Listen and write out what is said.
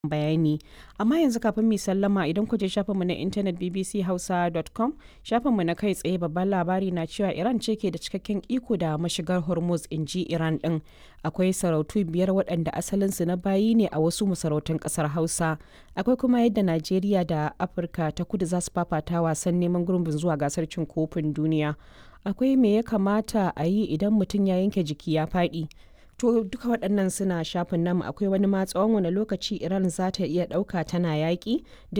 bayani. Amma yanzu kafin mu sallama idan ku je shafinmu na intanet bbchausa.com shafinmu na kai tsaye babban labari na cewa Iran ce ke da cikakken iko da mashigar Hormuz in ji Iran din. Akwai sarautu biyar waɗanda asalinsu na bayi ne a wasu masarautun ƙasar Hausa. Akwai kuma yadda Najeriya da Afirka ta kudu za su fafata wasan neman gurbin zuwa gasar cin kofin duniya. Akwai me ya kamata a yi idan mutum ya yanke jiki ya faɗi. To duka waɗannan suna shafin namu akwai wani ma tsawon wani lokaci Iran za ta iya ɗauka tana yaƙi